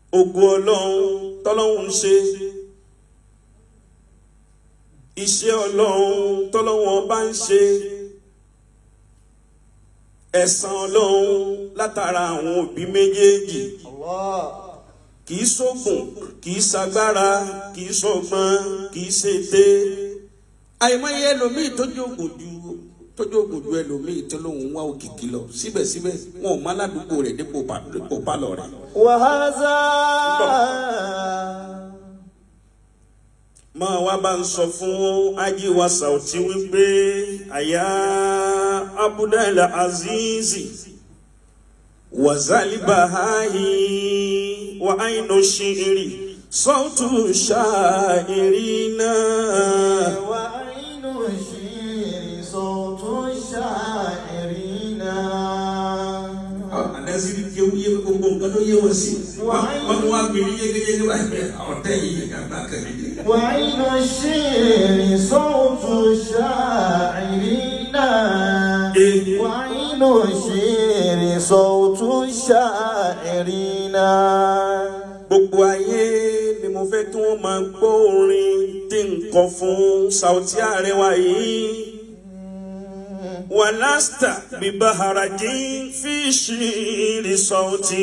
ògo ọlọ́run tọ́lọ́run ń ṣe iṣẹ́ ọlọ́run tọ́lọ́run ọba ń ṣe ẹ̀san ọlọ́run látara àwọn òbí méjèèjì kì í ṣògùn kì í ṣagbára kì í ṣọgbọ́n kì í ṣètè àìmọye ẹlòmíì tójú ògùn ju tójú ògùn ju ẹlòmíì tó lóun wá òkìkí lọ síbẹ̀síbẹ̀ wọn ò má ládùúgbò rẹ̀ dípò pa- dípò pálọ̀ rẹ̀. وهذا máa wá bá ń sọ fún ajíwa Saoty wípé àyà abudul azizi wazali bahayi wa ainu shiri sautu sha'irina. وعين الشير صوت الشاعرين àdásírí tí ó yé gbogbo nǹkan tó yé wọn sí wọn tún wá gbèrè yégéyégé báyìí ọ̀tẹ̀ yìí kàgbá kẹ̀lé. وعين الشير صوت الشاعرين وعين الشير صوت الشاعرين gbogbo ayé ni mo fẹ́ kí wọ́n máa gbọ́ orin tí n kọ fún Saoty Arewa yìí. wàlásítà bíbá harají fi ṣírí Saoty.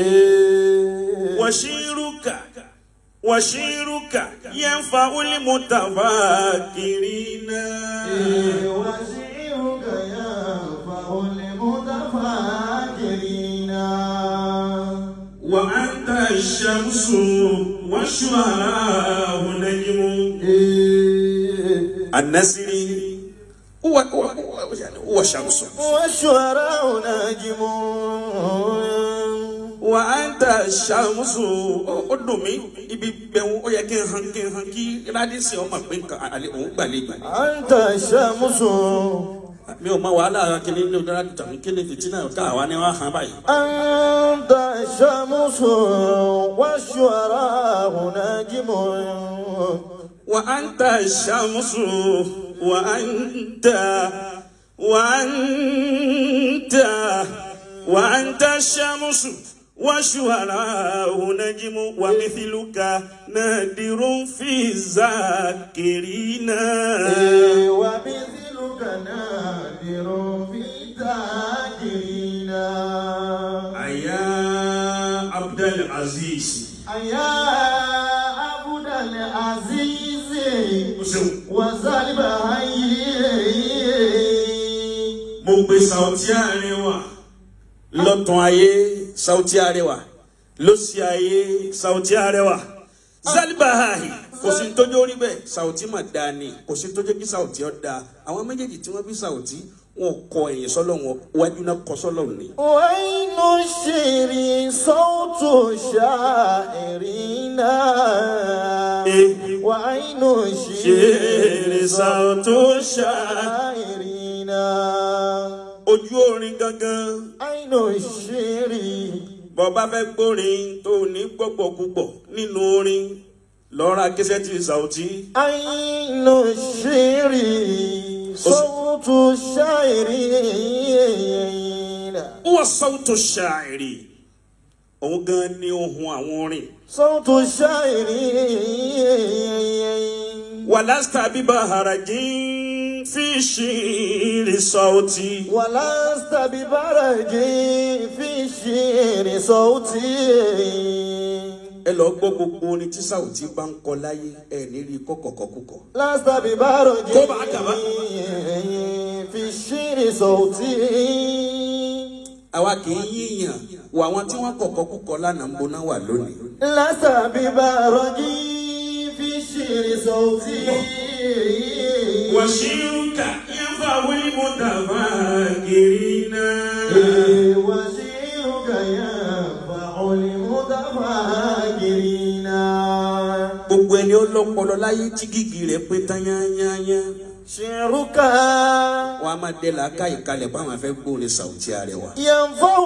wàṣírùkà wàṣírùkà yẹn fa ulimutafa kiri náà. وشعرك ينفع المتفاكرين وأنت الشمس والشعراء نجم النسر هو هو هو يعني هو شمس والشعراء نجم وأنت الشمس أدمي ibi bẹ̀rù ó yẹ kí n hàn kí n hàn kí rádísì ọmọ pé nǹkan àlè òun gbàlejò أنت الشمس mi ò mọ wàhálà kíní ní ọdún rádìtà mi kíní fìtínà ká àwa ni wọn hàn báyìí. أنت الشمس والشعراء نجم وأنت الشمس وأنت وأنت وأنت الشمس والشهراء نجم ومثلك نادر في الذاكرين ومثلك نادر في الذاكرين أيا عبد العزيز يا عبد العزيز وسالب mo gbé Saoty Arewa lọ́tún ayé Saoty Arewa lọ́sí ayé Saoty Arewa zalibahahi kò sí tójú orí bẹ́ẹ̀ Saoty mà dáa ni kò sí tójú kí Saoty ọ̀ dáa àwọn méjèèjì tí wọ́n bí Saoty wọn kọ ẹ̀yìn sọ́lọ̀ wọn wájú náà kọ sọ́lọ̀ ni. وين الشعر صوت شاعرين وعين ṣeré الشعر Saoty ṣá شاعرين ojú orin gangan عين الشعر bọ́ba fẹ́ gbórin tó ní gbọ́gbọ́ púpọ̀ nínú orin lọ́ra kẹsẹ́tì Saoty. عين الشعر صوت الشاعرين wọ́n sọ́wọ́tò ṣàìrì òun gan ni ohun àwọn orin. صوت الشاعرين wàlásítà bíbá harají fi ṣìírí Saoty. ولست ببرج في الشعر صوتي ẹ lọ gbọ́ gbogbo orin tí Saoty bá ń kọ láyé ẹ ní rí kọ́kọ̀kọ́kùkọ̀. لست ببرج طبعا كمان. في الشعر صوتي àwa kì í yíyàn wọ àwọn tí wọ́n kọ̀kọ́kùkọ̀ lánàá ń boná wà lónìí. لست ببرج في الشعر صوتي wàṣíùkà yẹn fà wílí mú dàbà kiri náà. وشعرك ينفع المتفاكرين gbogbo ẹni ó lọ́pọlọ láyé tí gígì rẹ̀ pé tán yányányá. شعرك wọn a máa dẹ làákà ìkalẹ̀ báwọn afẹ́ gbórin Saoty Arewa. ينفع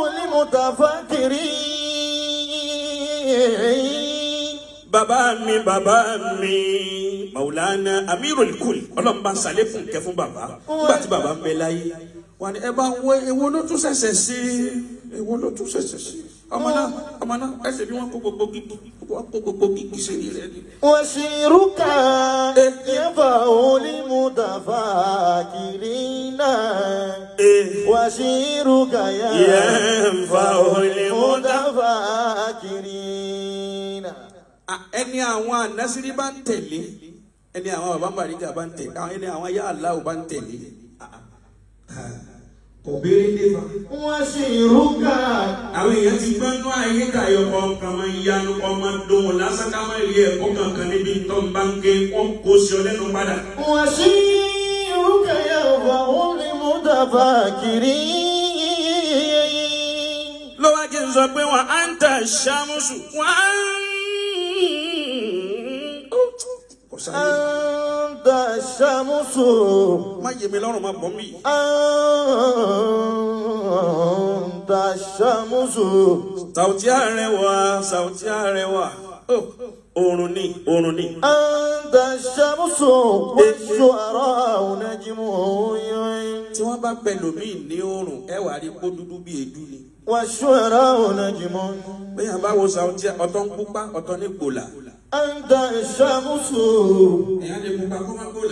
المتفكرين bàbá mi bàbá mi Maulana Amirul Kul ọlọ́mọba sàlékùn kẹ fún bàbá nígbà tí bàbá ń bẹ láyé wọn ni ẹ bá ń wọ ewo ló tún ṣẹ̀ṣẹ̀ sí ewo ló tún ṣẹ̀ṣẹ̀ sí ọmọ náà ọmọ náà ẹsẹ̀ bí wọ́n kó gbogbo gidi wọ́n kó gbogbo gidi sẹ́ni rẹ̀ ni. وشعرك ينفع للمتفكرين وشعرك ينفع للمتفكرين Ah, ẹni àwọn anásírí bá ń tẹ̀lé ẹni àwọn bàbá Bàrígà bá ń tẹ̀lé àwọn ẹni àwọn yá aláwọ̀ bá ń tẹ̀lé. Ah, ah. kò béèrè dé fa. وشعرك àwọn èèyàn ti gbọ́n nú ayé kàyọ̀ ọkàn máa ń yanu ọmọ dùn lásán ká máa rí ẹ̀kọ́ kankan níbi tó ń bá ń ké wọ́n kó sí ọ lẹ́nu padà. وشعرك ينفع للمتفكرين ló wá kí n sọ pé wọn á ń tà ṣàmùsù wọn á ń. kò sáyé أنت الشمس má yé mi lọ́rùn má bọ́ mi. أنت الشمس Sàùtí Arẹwà Sàùtí Arẹwà Oh, oorun ni oorun ni. أنت الشمس والشعراء نجمه tí wọ́n bá pẹ̀lú mi ní oorun ẹ wà rí kó dúdú bí èédú ni. والشعراء نجمه bẹ́ẹ̀ bá wo Sàùtí ọ̀tọ̀ ń pupa ọ̀tọ̀ ní gbòòlà. أنت الشمس ẹ̀yà lè pupa kó má gbòòlà.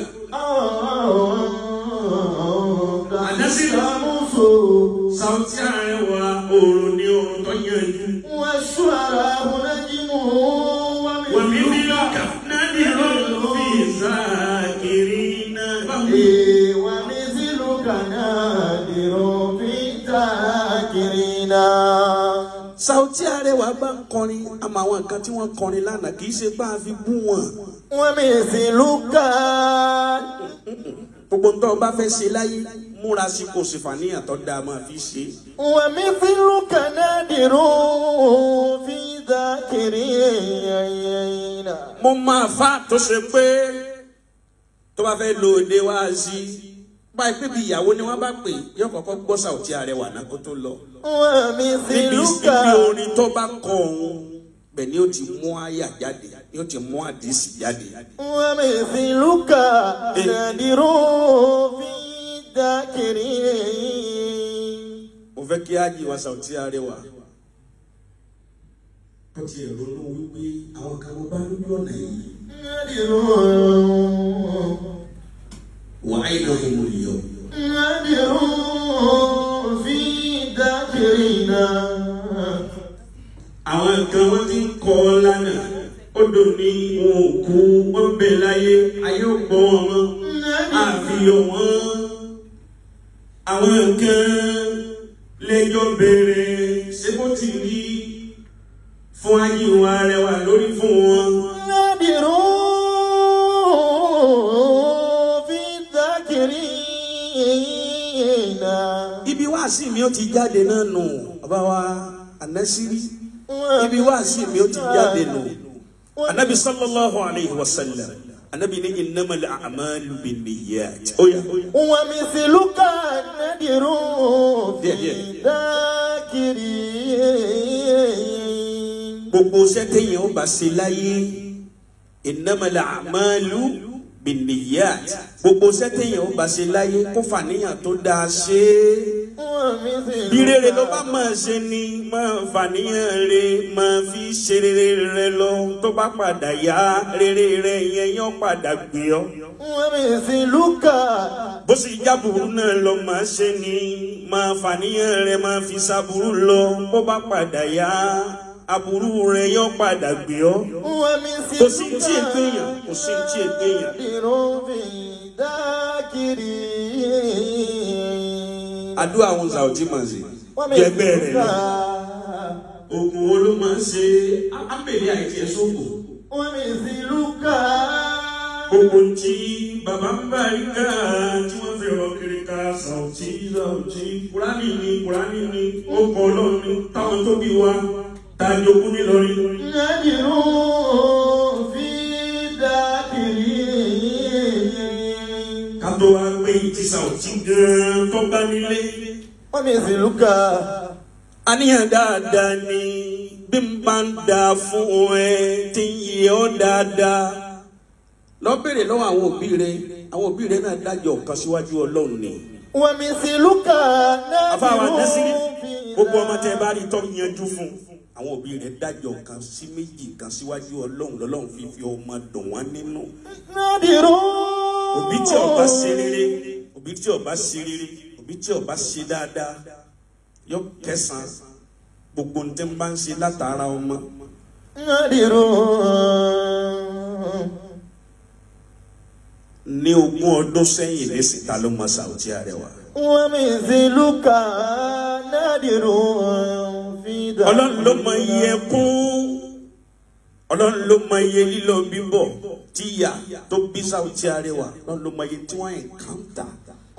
أنت الشمس Sàùtí Arẹwà oorun ni oorun tó yanjú. والشعراء نجمه wàmí bí lọ́kà náà ní ìrọ̀lù fi ìsáàkiri náà. ومثلك نادر في الذاكرين Sàùtí Arẹwà bá ń kọrin àmọ́ àwọn nǹkan tí wọ́n kọrin lánàá kì í ṣe bá a fi bú wọn. ومثلك gbogbo ntọ́ bá fẹ́ ṣe láyé múra sí kò sì fàníyàn tó dáa máa fi ṣe. ومثلك نادر في الذاكرين mo máa fa tó ṣe pé tó bá fẹ́ lo òde wá sí báyìí pé bí ìyàwó ni wọ́n bá pè yóò kọ́kọ́ gbọ́ Sàùtí Arẹwà náà kó tó lọ. níbi ومثلك ibi orin tó bá kọ òun bẹ́ẹ̀ ni ó ti mú àyà jáde ni ó ti mú àdìsí jáde. ومثلك نادر في الذاكرين mo fẹ́ kí ájì wa Sàùtí Arẹwà ó ti ẹ̀ ronú wípé àwọn kan mo bá lójú ọ̀nà yìí نادر wàá ìnáwó mo lè yọ. نادر في الذاكرين àwọn nǹkan wọn ti ń kọ lánàá ó dùn ní wọn ò kú wọn bẹ láyé ayé ò gbọ́ wọn mọ́ àfihàn wọn àwọn nǹkan lẹ́jọ́ bẹ̀rẹ̀ ṣé bó ti rí fún ayé wa rẹwà lórí fún wọn. نادر في الذاكرين ibi wáàsí mi ó ti jáde náà nù bàbá wa anásírí ibi wáàsí mi ó ti jáde nù anabi sallallahu alayhi wa sallam anabi ní innamal a'malu binniyat ó yá. ومثلك نادر في Yeah, yeah. الذاكرين gbogbo sẹ́tẹ̀yìn ó bá ṣe láyé innamal a'malu binniyat gbogbo sẹ́tẹ̀yìn ó bá ṣe láyé kó fàníyàn tó dáa ṣe é ومثلك bí rere ló bá máa ṣe ni máa fàníyàn re máa fi ṣe rere rẹ lọ tó bá padà yá rere rẹ yẹn yóò padà gbé ọ ومثلك bó sì jábùrú náà lọ máa ṣe ni máa fàníyàn rẹ máa fi ṣàbùrú lọ bó bá padà yá aburú rẹ yóò padà gbé ọ ومثلك kò sí tí ì gbéyàn kò sí tí ì gbéyàn. نادر في الذاكرين àdúrà àwọn Saoty máa ṣe jẹgbẹ́ rẹ̀ lọ. oògùn wo ló máa ń ṣe ábẹ̀lẹ̀ àìtí ẹ̀sọ́gbò. ومثلك gbogbo tí bàbá ń bá rí ká tí wọ́n fi rọ kiri ká Saoty Saoty. kúránì ni kúránì ni ó kọ́ ọlọ́run ni táwọn tó bí wa tá a jogún nílọrin. نادر في الذاكرين ká tó wá gbé ti Saoty gan-an tó bá nílé. ومثلك àníyàn dáadáa ni bí n bá ń da fún ẹ tí ń yẹ ọ́ dáadáa lọ béèrè lọ́wọ́ àwọn òbí rẹ àwọn òbí rẹ náà dájọ́ kan síwájú Ọlọ́run ni ومثلك أفا نادر نسي. في gbogbo ọmọ tẹ bá rí tọ́ yanjú fún àwọn òbí rẹ̀ dájọ́ kan sí méjì kan síwájú ọlọ́run lọ́lọ́run fífi ọmọ dùn wọ́n nínú Nadirun. òbí tí ọba ṣe rere òbí tí ọba ṣe rere òbí tí ọba ṣe dáadáa yọ kẹsàn gbogbo ní tẹ́ ń bá ń ṣe látara ọmọ Nadirun. ní ogún ọdún sẹ́yìn ní síta ló mọ Saoty Arewa ومثلك نادر في دار ọlọ́run ló mọ iye ẹkún ọlọ́run ló mọ iye lílọ bíbọ̀ tí ìyá tó bí Saoty Arewa ọlọ́run ló mọ iye tí wọ́n encounter